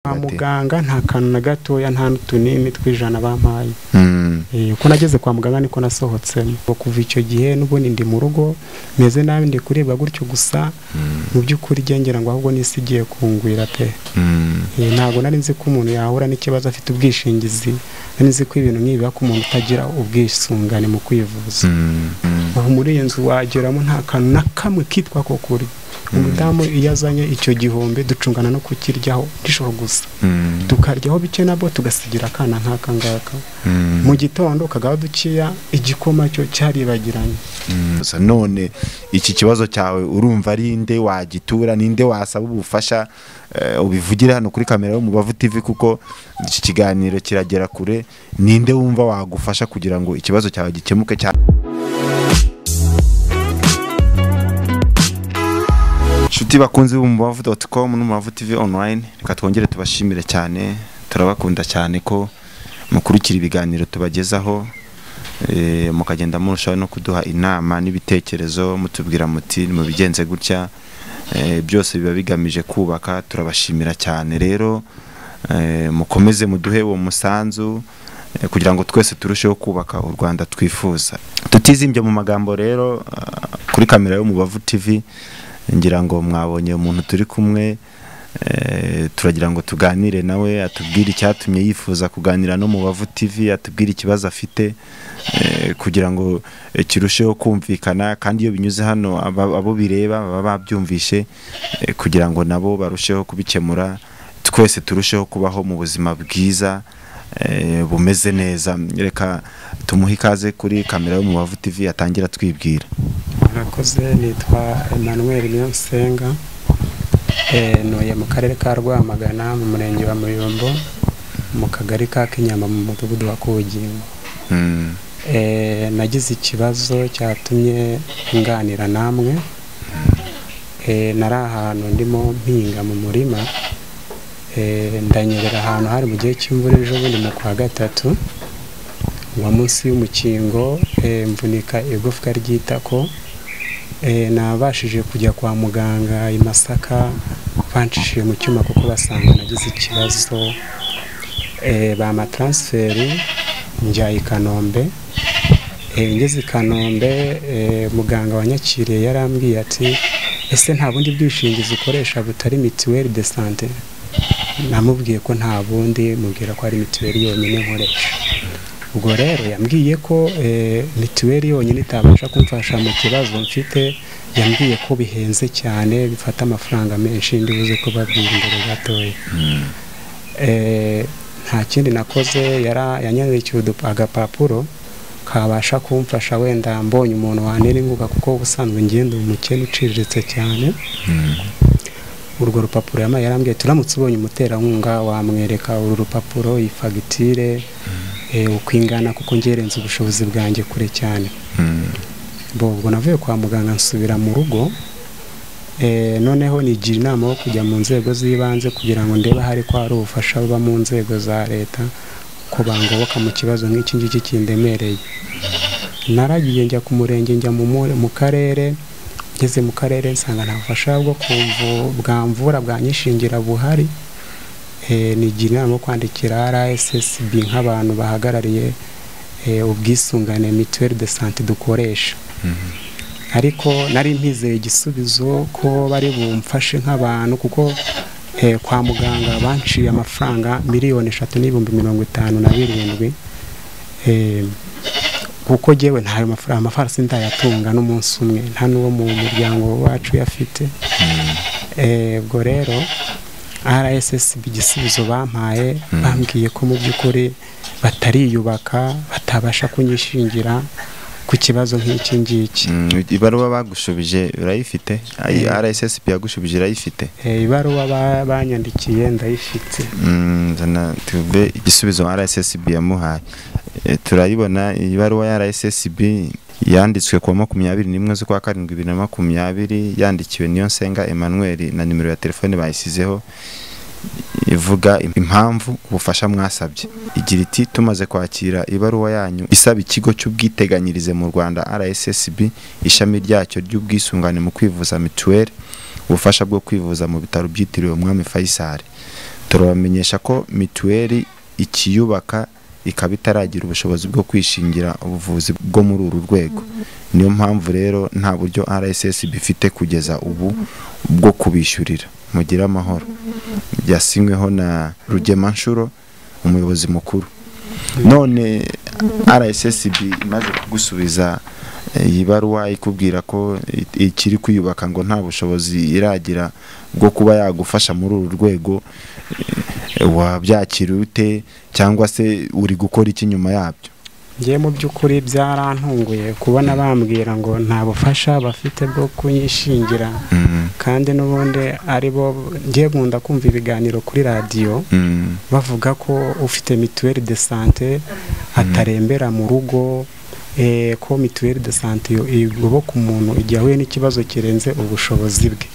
kwa muganga nta kantu na gatoya nta n'utunini tw'ijana bampaye Mm. Eh, uko nageze kwa muganga niko nasohotsemo kuva icyo gihe n'ubundi ndi mu rugo meze nabi ndi kuribwa gutyo gusa Mm. mu by'ukuri ngengera ngo ahubwo n'isi igiye kungwira pe Mm. Eh, ntabwo nari nzi ko umuntu yahura n'ikibazo afite ubwishingizi nari nzi ko ibintu nk'ibi biba ku muntu utagira ubwisungane mu kwivuza Mm. Mm. aho muri iyi nzu wageramo nta kantu na kamwe kitwa ko kuri umudamu iyo azanye icyo gihombe ducungana no kukiryaho nijoro gusa Mm. tukaryaho bike nabwo tugasigira akana nk'aka ngaka Mm. mu gitondo kagaba dukeya igikoma cyo cyaribagiranye Gusa none iki kibazo cyawe urumva ari nde wagitura ninde wasaba ubufasha eh, ubivugire hano kuri kamera yo mu Bavu TV kuko iki kiganiro kiragera kure ninde wumva wagufasha kugira ngo ikibazo cyawe gikemuke cya Shuti bakunzi b'umubavu.com n'umubavu TV online reka twongere tubashimire cyane turabakunda cyane ko mukurikira ibiganiro tubagezaho eh, mukagenda murushaho no kuduha inama n'ibitekerezo mutubwira muti mubigenze gutya eh, byose biba bigamije kubaka turabashimira cyane rero eh, mukomeze muduhe uwo musanzu eh, kugira ngo twese turusheho kubaka u Rwanda twifuza tutizimbye mu magambo rero ah, kuri kamera yo mu Bavu TV ngira ngo mwabonye umuntu turi kumwe Eh, turagira ngo tuganire nawe atubwire icyatumye yifuza kuganira no mu Bavu TV atubwire ikibazo afite eh, kugira ngo eh, kirusheho kumvikana kandi iyo binyuze hano aba- abo bireba baba babyumvishe eh, kugira ngo nabo barusheho kubikemura twese turusheho kubaho mu buzima bwiza eh, bumeze neza reka tumuhe ikaze kuri kamera yo mu Bavu TV atangira twibwira murakoze nitwa emmanuel niyonsenga Eh, ntuye mu karere ka rwamagana mu murenge wa muyombo mu kagari ka kinyama mu mudugudu wa kubugingo Mm, Eh, nagize ikibazo cyatumye nganira namwe Eh, nari ahantu ndimo mpinga mu murima Eh, ndanyerera ahantu hari mu gihe cy'imvura ejo bundi mu kwa gatatu wa munsi y'umukingo eh, mvunika igufwa ry'itako Eh, nabashije kujya kwa muganga i masaka banshishije mu cyuma kuko basanga nagize ikibazo Eh, bamataransiferi njya i kanombe Eh, ngeze i kanombe eh, muganga wanyakiriye yarambwiye ati ese nta bundi bwishingizi ukoresha butari mituweli de sante namubwiye ko nta bundi mubwira ko ari mituweli yonyine nkoresha ubwo rero yambwiye ko eh, mituweli yonyine itabasha kumfasha mu kibazo mfite yambwiye ko bihenze cyane bifata amafaranga menshi ndi buze kubabwira imbere gatoya Eh, nta kindi nakoze yara- yanyandikiye udu- agapapuro kabasha kumfasha wenda mbonye umuntu waneringuka kuko ubusanzwe ngenda umukene uciriritse cyane urwo rupapuro yamaye yarambwiye turamutse ubonye umuterankunga wamwereka uru rupapuro iyi fagitire eh, uko ingana kuko ngerenze ubushobozi bwanjye kure cyane mm, bo ubwo navuye kwa muganga nsubira mu rugo Eh, noneho nigira inama yo kujya mu nzego z'ibanze kugira ngo ndebe ahari ko hari ubufasha buba mu nzego za leta ko bangoboka mu kibazo nk'iki ngiki kindemereye naragiye njya ku murenge njya mu mu- mu karere ngeze mu karere nsanga nta bufasha bwo ku mvu- bwa mvura bwa nyishingira buhari Eh, nigira inama yo kwandikira rssb nk'abantu bahagarariye eh, ubwisungane mituweli de sante dukoresha ariko nari mpizeye igisubizo ko bari bumfashe nk'abantu kuko eh, kwa muganga banciye amafaranga miliyoni eshatu n'ibihumbi mirongo itanu na birindwi Eh, kuko njyewe ntayo mafaranga amafaranga sindayatunga n'umunsi umwe nta n'uwo mu muryango wacu uyafite Eh, ubwo rero rssb igisubizo bampaye bambwiye ko mu by'ukuri batariyubaka batabasha kunyishingira ku kibazo nk'iki ngiki mm, ibaruwa bagushubije urayifite Ay- RSSB yagushubije irayifite Eh, ibaruwa ba- banyandikiye ndayifite Mm, zana tube igisubizo RSSB yamuhaye E, turayibona ibaruwa ya RSSB yanditswe ku wa makumyabiri n'imwe z'ukwa karindwi bibiri na makumyabiri yandikiwe Niyonsenga Emmanuel na nimero ya telefone bayisizeho ivuga impamvu ubufasha mwasabye igira iti tumaze kwakira ibaruwa yanyu isaba ikigo cy'ubwiteganyirize mu Rwanda RSSB ishami ryacyo ry'ubwisungane mu kwivuza mituweli ubufasha bwo kwivuza mu bitaro byitiriwe umwami Faisal turabamenyesha ko mituweli ikiyubaka ikaba itaragira ubushobozi bwo kwishingira ubuvuzi bwo muri uru rwego niyo mpamvu rero nta buryo rssb ifite kugeza ubu bwo kubishyurira mugire amahoro byasinyweho na rugemanshuro umuyobozi mukuru none rssb imaze kugusubiza iyi baruwa ikubwira ko ikiri kwiyubaka ngo nta bushobozi iragira bwo kuba yagufasha muri uru rwego wabyakira ute cyangwa se uri gukora iki nyuma yabyo ngiye mu by'ukuri byarantunguye kubona bambwira ngo nta bufasha bafite bwo kunyishingira kandi n'ubundi ari bo ngiye nkunda kumva ibiganiro kuri radiyo bavuga ko ufite mituweli de sante atarembera mu rugo ko mituweli de sante igoboka umuntu igihe ahuye n'ikibazo kirenze ubushobozi bwe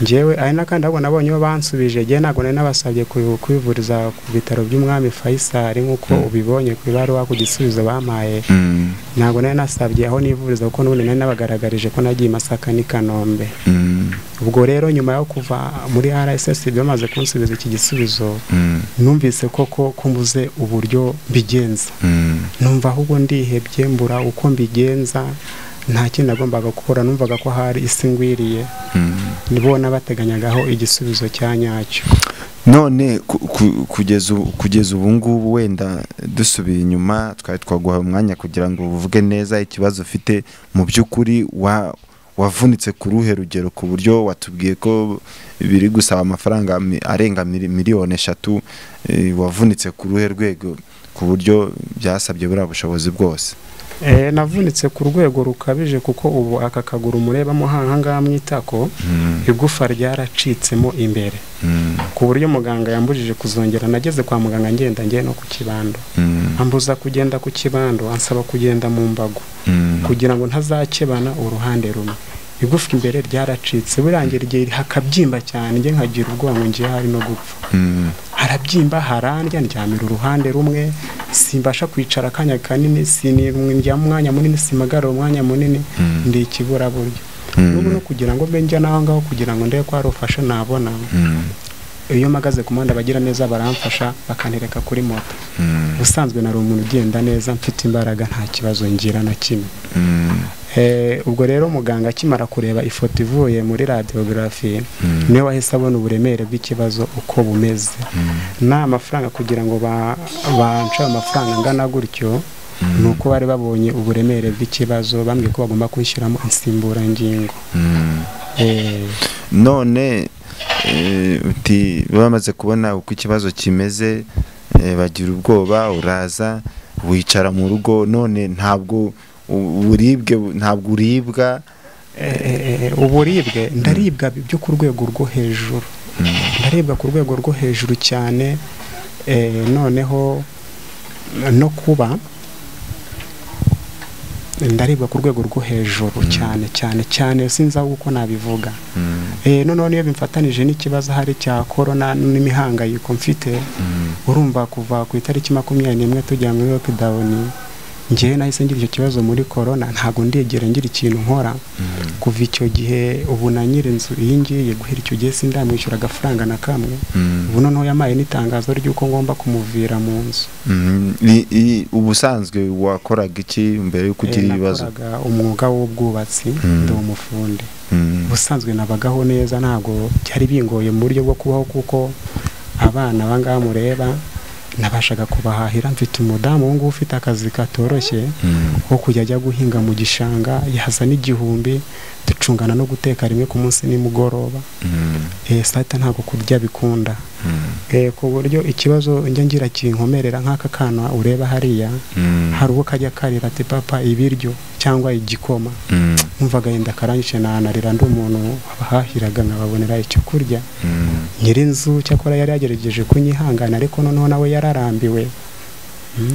ngewe ari n'akandi ahubwo nabonye iyo bansubije ngewe ntabwo nari nabasabye kwivuriza ku bitaro by'umwami fayisari nk'uko ubibonye ku ibaruwa ku gisubizo bampaye ntabwo nari nasabye aho nivuriza kuko n'ubundi nari nabagaragarije ko nagiye i masaka n'i kanombe ubwo rero nyuma yo kuva muri rssb bamaze kunsubiza iki gisubizo numvise koko ko mbuze uburyo mbigenza numva ahubwo ndihebye mbura uko mbigenza nta kindi nagombaga gukora numvaga ko hari isi ngwiriye nibo n'abateganyagaho igisubizo cya nyacyo none kugeza ubu ngubu wenda dusubiye inyuma twari twaguha umwanya kugira ngo uvuge neza ikibazo ufite mu by'ukuri wavunitse ku ruhe rugero ku buryo watubwiye ko biri gusaba amafaranga arenga miliyoni eshatu wavunitse ku ruhe rwego ku buryo byasabye buriya bushobozi bwose navunitse ku rwego rukabije kuko ubu aka kaguru murebamo hangaha mu itako igufa ryaracitsemo imbere ku buryo muganga yambujije kuzongera nageze kwa muganga ngenda ngiye no ku kibando ambuza kugenda ku kibando ansaba kugenda mu mbago kugira ngo ntazakebana uruhande rumwe igufa imbere ryaracitse birangira igihe hakabyimba cyane njye nkagira ubwoba ngo ngiye hari no gupfa harabyimba harandya ndyamira uruhande rumwe simbasha kwicara akanya kanini sinjyamo umwanya munini simagarura umwanya munini ndi ikiburaburyo n'ubu no kugira ngo mbe njya n'aho ngaho kugira ngo ndebe ko hari ufasha nabona iyo mpagaze ku muhanda bagira neza baramfasha bakantereka kuri moto ubusanzwe nari umuntu ugenda neza mfite imbaraga nta kibazo ngira na kimwe ubwo rero muganga akimara kureba ifoto ivuye muri radiyogarafi niwe wahise abona uburemere bw'ikibazo uko bumeze nta mafaranga kugira ngo banca amafaranga angana gutyo ni uko bari babonye uburemere bw'ikibazo bambwiye ko bagomba kwishyuramo insimburangingo none bamaze kubona uko ikibazo kimeze bagira ubwoba uraza wicara mu rugo none ntabwo uburibwe ntabwo uribwa uburibwe ndaribwa byo ku rwego rwo hejuru ndaribwa ku rwego rwo hejuru cyane noneho no kuba ndaribwa ku rwego rwo hejuru cyane cyane cyane sinzi aho uko nabivuga noneho niyo bimfatanije n'ikibazo ahari cya korona n'imihangayiko mfite urumva kuva ku itariki makumyabiri n'imwe tujya muri lokidawuni ngewe nahise ngira icyo kibazo muri korona ntabwo ndegera ngira ikintu nkora kuva icyo gihe ubu na nyiri inzu iyi ngiyi guhera icyo gihe sindamwishyura agafaranga na kamwe ubu noneho yamaye n'itangazo ry'uko ngomba kumuvira mu nzu ubusanzwe wakoraga iki mbere y'uko ugira ibibazo umwuga w'ubwubatsi ndi umufundi ubusanzwe nabagaho neza ntabwo byari bingoye mu buryo bwo kubaho kuko abana abangaha mureba nabashaga kubahahira mfite umudamu ngubu ufite akazi katoroshye wo kujya ajya guhinga mu gishanga yazana igihumbi ducungana no guteka rimwe ku munsi nimugoroba sata ntabwo kurya bikunda ku buryo ikibazo njya ngira kinkomerera nk'aka kana ureba hariya hari uwo kajya karira ati papa ibiryo cyangwa igikoma numvaga yenda akarangije nanarira ndi umuntu wabahahiraga nkababonera icyo kurya nyirinzu cyakora yari yagerageje kunyihangana ariko noneho nawe yararambiwe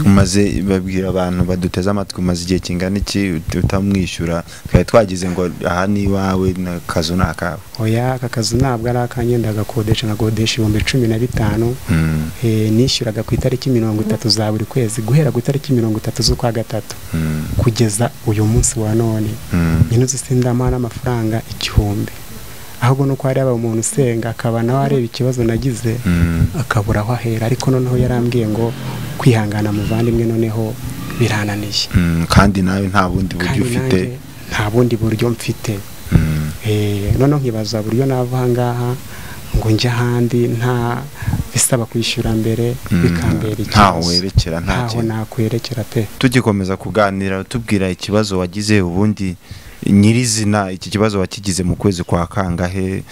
umaze babwira abantu baduteze amatwi umaze igihe kingana iki utamwishyura twari twagize ngo aha ni iwawe akazu ni akawe oya aka kazu ntabwo ari akanjye ndagakodesha nkagodesha ibihumbi cumi na bitanu nishyuraga ku itariki mirongo itatu za buri kwezi guhera ku itariki mirongo itatu z'ukwa gatatu kugeza uyu munsi wa none nyine uzi sindamaha n'amafaranga igihumbi ahubwo nuko hari haba umuntu usenga akaba nawe areba ikibazo nagize akabura aho ahera ariko noneho yarambwiye ngo kwihangana muvandimwe noneho birananiye Mm, kandi nawe nta bundi buryo kandi ufite nanjye nta bundi buryo mfite Mm, Eh, noneho nkibaza buryo nava aha ngaha ngo njye ahandi nta bisaba kwishyura mbere mm, bikambera ntaho ikibazo werekera nta ntaho kintu nakwerekera pe tugikomeza kuganira tubwira ikibazo wagize ubundi nyirizina iki kibazo wakigize mu kwezi kwa kangahe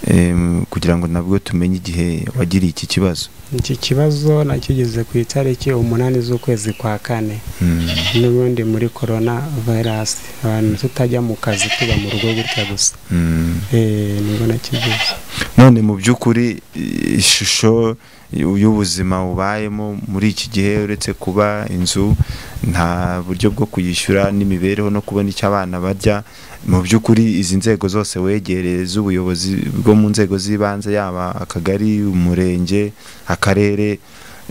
em, kugira ngo nabwo tumenye igihe wagiriye iki kibazo iki kibazo nakigeze ku itariki umunani z'ukwezi kwa kane Mm, n'ubundi muri korona vayirasi abantu tutajya mu kazi tuba mu rugo gutya gusa mm. Eh, nibwo nakigeze none mu by'ukuri i- ishusho y'ubuzima ubayemo muri iki gihe uretse kuba inzu nta buryo bwo kuyishyura n'imibereho no kubona icyo abana barya mu by'ukuri izi nzego zose wegereye z'ubuyobozi bwo mu nzego z'ibanze yaba akagari umurenge akarere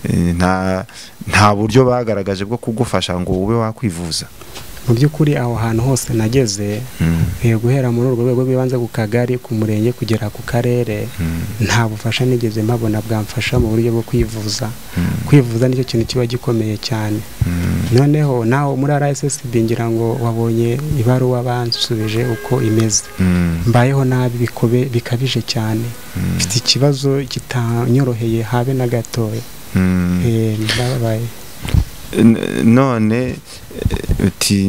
eh, nta nta buryo bagaragaje bwo kugufasha ngo ube wakwivuza mu by'ukuri aho hantu hose nageze Mm, eh, guhera muri urwo rwego rw'ibanze ku kagari ku murenge kugera ku karere mm, nta bufasha nigeze mpabona bwamfasha mu buryo bwo kwivuza mm, kwivuza nicyo kintu kiba gikomeye cyane mm, noneho naho muri rssb ngira ngo wabonye ibaruwa bansubije uko imeze mm, mbayeho nabi bikobe bikabije cyane mfite ikibazo kitanyoroheye habe na gatoya mm. Eh, ndababaye N- none eh, uti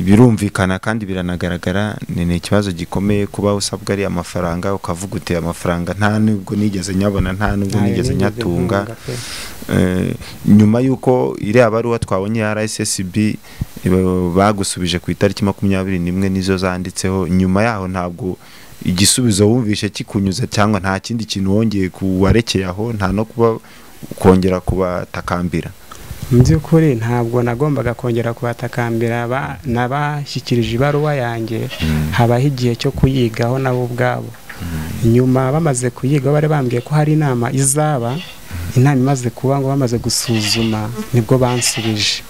birumvikana kandi biranagaragara ni ni ikibazo gikomeye kuba usabwa ari amafaranga ukavuga uti amafaranga nta nubwo nigeze nyabona nta nubwo Ntayo nigeze nigeze nyatunga ntunga pe. Eh, nyuma y'uko iriya baruwa twabonye ya rssb ba- bagusubije ku itariki makumyabiri n'imwe nizo zanditseho nyuma yaho ntabwo igisubizo wumvishe kikunyuze cyangwa nta kindi kintu wongeye kuwarekeye aho nta no kuba kongera kubatakambira mu by'ukuri ntabwo nagombaga kongera kubatakambira ba- nabashyikirije ibaruwa yanjye habaho igihe cyo kuyigaho nabo ubwabo nyuma bamaze kuyiga bari bambwiye ko hari inama izaba inama imaze kuba ngo bamaze gusuzuma nibwo bansubije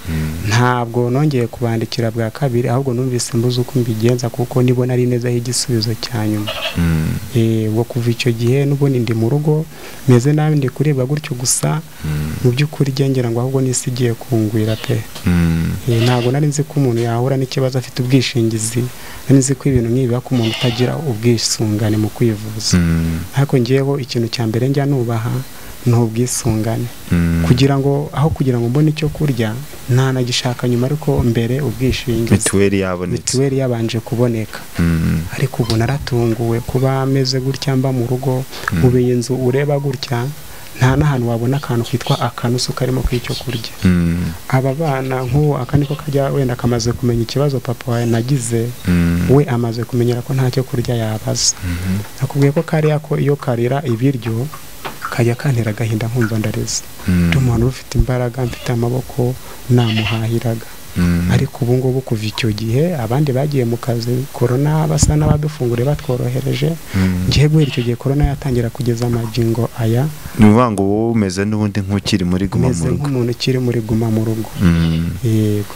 ntabwo nongeye kubandikira bwa kabiri ahubwo numvise mbuze uko mbigenza kuko nibona ari neza igisubizo cya nyuma Mm, Eh, ubwo kuva icyo gihe n'ubundi ndi mu rugo meze nabi ndi kuribwa gutyo gusa mm. mu by'ukuri igengera ngo ahubwo n'isi igiye kungwira pe Mm, Eh, ntabwo nari nzi ko umuntu yahura n'ikibazo afite ubwishingizi nari nzi ko ibintu nk'ibi biba ku muntu utagira ubwisungane mu kwivuza mm, ariko ngeweho ikintu cya mbere njya nubaha ni ubwisungane mm. kugira ngo aho kugira ngo mbone icyo kurya ntanagishaka nyuma ariko mbere ubwishingizi mituweli yabonetse mituweli yabanje kuboneka Mm, ariko ubu naratunguwe kuba ameze gutya mba mu rugo Mm. ubeye inzu ureba gutya nta n'ahantu wabona akantu kitwa akanusu karimo k'icyo kurya mm, aba bana nk'ubu aka niko kajya wenda kamaze kumenya ikibazo papa wawe nagize mm, we amaze kumenyera ko ntacyo kurya yabaza mhm, nakubwiye ko kariya ko iyo karira ibiryo kajya kantera agahinda nkumva ndareze mm, ndi umuntu ufite imbaraga mfite amaboko namuhahiraga mm, ariko ubu ngubu kuva icyo gihe abandi bagiye mu kazi korona basa n'abadufunguriye batworohereje mm. ngiye guhera icyo gihe korona yatangira kugeza amagingo aya ni ukuvuga ngo wowe umeze n'ubundi nk'ukiri muri guma mu meze rugo nk'umuntu ukiri muri guma mu rugo Mm. yego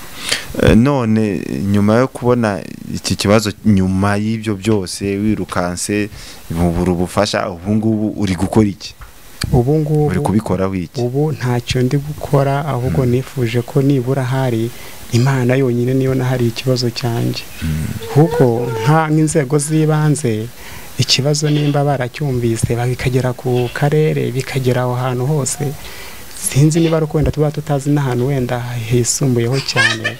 Eh, none nyuma yo kubona iki kibazo nyuma y'ibyo byose wirukanse bubura ubufasha ubu ngubu uri gukora iki ubu ngubu uri kubikoraho iki ubu ntacyo ndi gukora ahubwo nifuje ko nibura hari imana yonyine niyo nahari ikibazo cyanjye kuko nta nk'inzego z'ibanze ikibazo nimba baracyumvise bikagera ku karere bikagera aho hantu hose sinzi niba ari uko wenda tuba tutazi n'ahantu wenda hisumbuyeho cyane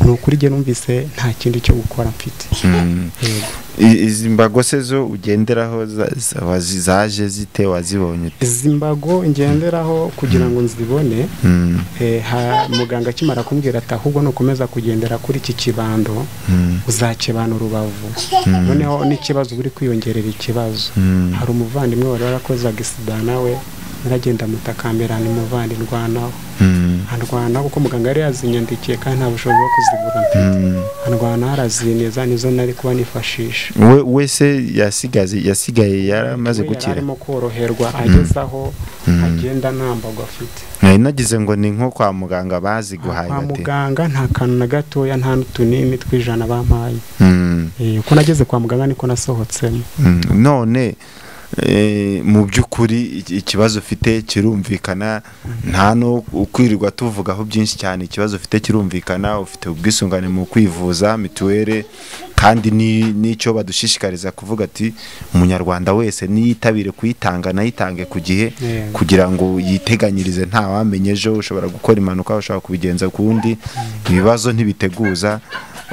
ni ukuri njye numvise nta kindi cyo gukora mfite Mm. Yego. I- izi mbago se zo ugenderaho za- za- wazi- zaje zite wazibonye ute? izi mbago ngenderaho kugira ngo nzibone Mm, Eh, ha- muganga akimara kumbwira ati ahubwo nukomeza kugendera kuri iki kibando mm, uzakibana urubavu noneho n'ikibazo uba uri kwiyongerera ikibazo mm. hari umuvandimwe wari warakoze agisida nawe naragenda mutakambirana umuvandi ndwanaho Mm. andwana kuko muganga yari yazinyandikiye kandi nta bushobozi bwo kuzigura mfite Mm. andwana harazineza nizo nari kuba nifashisha we wese yasigaze yasigaye yaramaze we yari gukira arimo koroherwa ageze aho Mm. agenda nta mbago afite nari nagize ngo ni nko kwa muganga baziguhaye kwa bati muganga nta kantu na gatoya nta n'utunini tw'ijana bampaye Mm. Eh, uko nageze kwa muganga niko nasohotsemo Mm. none eh, mu by'ukuri iki- ikibazo ufite kirumvikana nta no kwirirwa tuvugaho byinshi cyane ikibazo ufite kirumvikana ufite ubwisungane mu kwivuza mituweli kandi ni- n'icyo badushishikariza kuvuga ati umunyarwanda wese niyitabire kuyitanga nayitange ku gihe Eh, kugira ngo yiteganyirize nta wamenye ejo ushobora gukora impanuka ushobora kubigenza kundi ibibazo ntibiteguza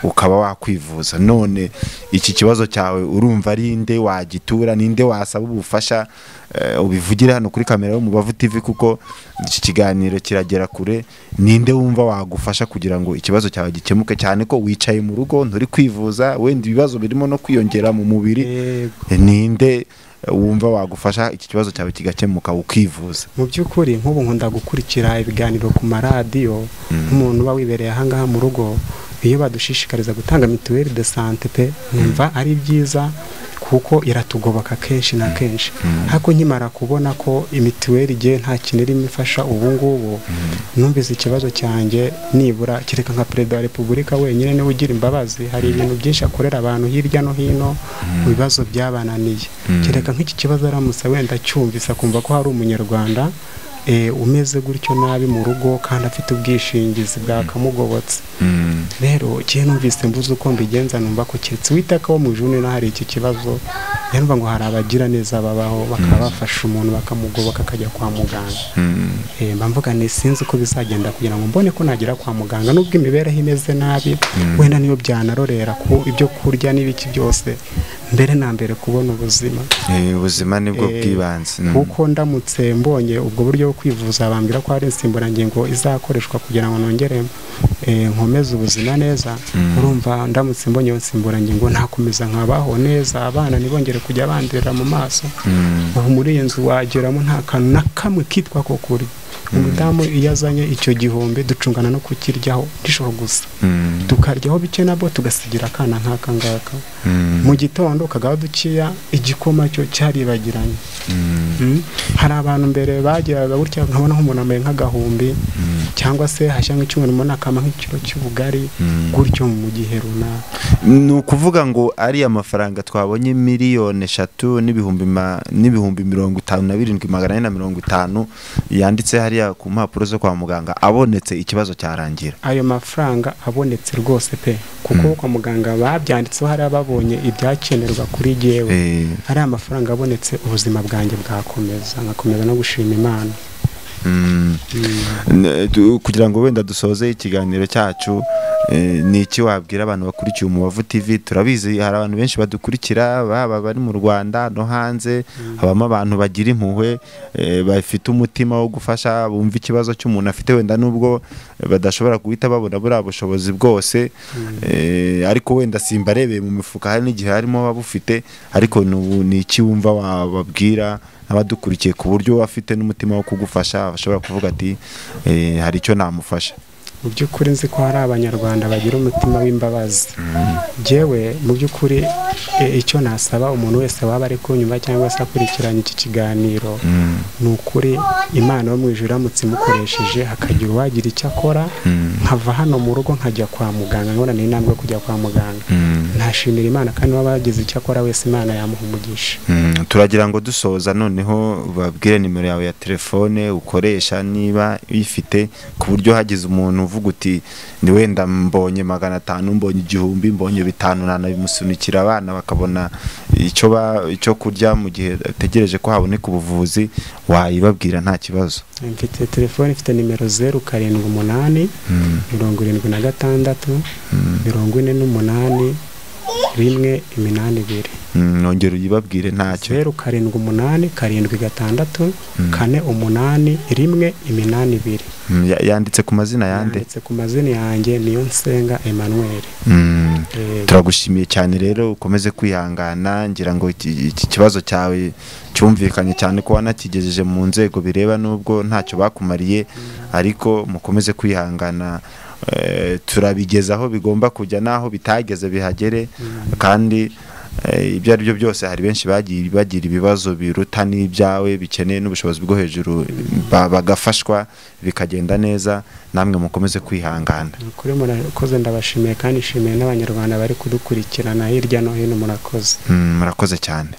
ukaba wakwivuza none iki kibazo cyawe urumva ari nde wagitura ninde wasaba ubufasha Eh, ubivugire hano kuri kamera yo mu bavu TV kuko iki kiganiro kiragera kure ninde wumva wagufasha kugira ngo ikibazo cyawe gikemuke cyane ko wicaye mu rugo nturi kwivuza wenda ibibazo birimo no kwiyongera mu mubiri yego. ninde wumva wagufasha iki kibazo cyawe kigakemuka ukivuza mu by'ukuri nk'ubu nkunda gukurikira ibiganiro ku maradiyo nk'umuntu uba wibereye ahangaha mu rugo iyo badushishikariza gutanga mituweli de sante pe numva ari byiza kuko iratugoboka kenshi na kenshi ariko nkimara kubona ko imituweli igiye nta kintu irimo ifasha ubu ngubu numvise ikibazo cyanjye nibura kereka nka perezida wa repubulika wenyine niwe ugira imbabazi hari ibintu byinshi akorera abantu hirya no hino mu bibazo byabananiye kereka nk'iki kibazo aramutse wenda acyumvise akumva ko hari umunyarwanda eh, umeze gutyo nabi mu rugo kandi afite ubwishingizi bwakamugobotse rero igihe numvise mbuze uko mbigenza numva ko keretse witaka wo mu juni naho hari iki kibazo numva ngo hari abagira neza babaho bakaba bafasha umuntu bakamugoboka akajya kwa muganga Eh, mba mvuga ni sinzi uko bizagenda kugira ngo mbone ko nagera kwa muganga nubwo imibereho imeze nabi wenda niyo byanarorera ku ibyo kurya n'ibiki byose mbere na mbere kubona ubuzima Eh, ubuzima nibwo Eh, bw'ibanze Mm. kuko ndamutse mbonye ubwo buryo bwo kwivuza bambwira ko hari insimburangingo izakoreshwa kugira ngo nongere eh, nkomeze ubuzima neza urumva ndamutse mbonye iyo nsimburangingo nakomeza nkabaho neza abana ntibongere kujya bandurira mu maso Mm. ubu muri iyi nzu wageramo nta kantu na kamwe kitwa ko kuri umudamu iyo azanye icyo gihombe ducungana no kukiryaho nijoro gusa Mm. tukaryaho bike nabo tugasigira akana nk'aka ngaka Mm. mu gitondo ukagaho dukeya igikoma cyo cyaribagiranye Mm. Mm. hari abantu mbere bagiraga gutya nkabona nk'umuntu ambaye nk'agahumbi cyangwa se hashya nk'icyumweru mbona akama nk'ikiro cy'ubugari Mm. gutyo mu gihe runaka ni ukuvuga ngo ariya mafaranga twabonye miliyoni eshatu n'ibihumbi ma- n'ibihumbi mirongo itanu na birindwi magana ane na mirongo itanu yanditse hariya ku mpapuro zo kwa muganga abonetse ikibazo cyarangira ayo mafaranga abonetse rwose pe kuko kwa muganga babyanditseho hari ababonye ibyakenerwa kuri jyewe Eh, ariya mafaranga abonetse ubuzima bwanjye bwakomeza nkakomeza no gushima imana mm. N- du- kugira ngo wenda dusoze ikiganiro cyacu eh, ni iki wabwira abantu bakurikiye umubavu tv turabizi hari abantu benshi badukurikira baba bari mu rwanda no hanze habamo abantu bagira impuhwe eh, bafite umutima wo gufasha bumva ikibazo cy'umuntu afite wenda nubwo badashobora guhita babona buriya bushobozi bwose eh, ariko wenda simba arebeye mu mifuka hari n'igihe harimo babufite ariko n'ubu ni iki wumva wababwira abadukurikiye ku buryo afite n'umutima wo kugufasha ashobora kuvuga ati eh, hari icyo namufasha mu by'ukuri nzi ko hari abanyarwanda bagira umutima w'imbabazi yewe mu by'ukuri e, icyo nasaba umuntu wese waba ari kunyuma cyangwa se akurikiranye iki kiganiro Mm, ni ukuri imana yo mu ijuru iramutse imukoresheje hakagira uwagira icyo akora mm, nkava hano mu rugo nkajya kwa muganga nkabona ni intambwe yo kujya kwa muganga mm, ntashimira imana kandi waba yagize icyo akora wese imana yamuha umugisha mm. turagira ngo dusoza noneho babwire nimero yawe ya telefone ukoresha niba uyifite ku buryo hagize umuntu uvuga uti ni wenda mbonye magana atanu mbonye igihumbi mbonye bitanu nanabimusunikira abana bakabona icyo ba- icyo kurya mu gihe ategereje ko haboneka ubuvuzi wayibabwira nta kibazo mfite telefone ifite nimero zeru karindwi umunani Mm, mirongo irindwi na gatandatu mm, mirongo ine n'umunani rimwe iminani ibiri nongera uyibabwire ntacyo zeru karindwi umunani karindwi gatandatu kane umunani rimwe iminani ibiri Mm, ya- yanditse ku mazina yande yanditse ku mazina yanjye niyo nsenga Emmanuel Mm, Eh, turagushimiye cyane rero ukomeze kwihangana ngira ngo iki iki kibazo cyawe cyumvikanye cyane ko wanakigejeje mu nzego bireba nubwo ntacyo bakumariye ariko mukomeze kwihangana eh, turabigeza aho bigomba kujya n'aho bitageze bihagere kandi eh, ibyo ari byo byose hari benshi bagiye bagira ibibazo biruta n'ibyawe bikeneye n'ubushobozi bwo hejuru ba- bagafashwa bikagenda neza namwe mukomeze kwihangana kuri murakoze ndabashimiye kandi nshimiye n'abanyarwanda bari kudukurikirana hirya no hino murakoze Mm, murakoze cyane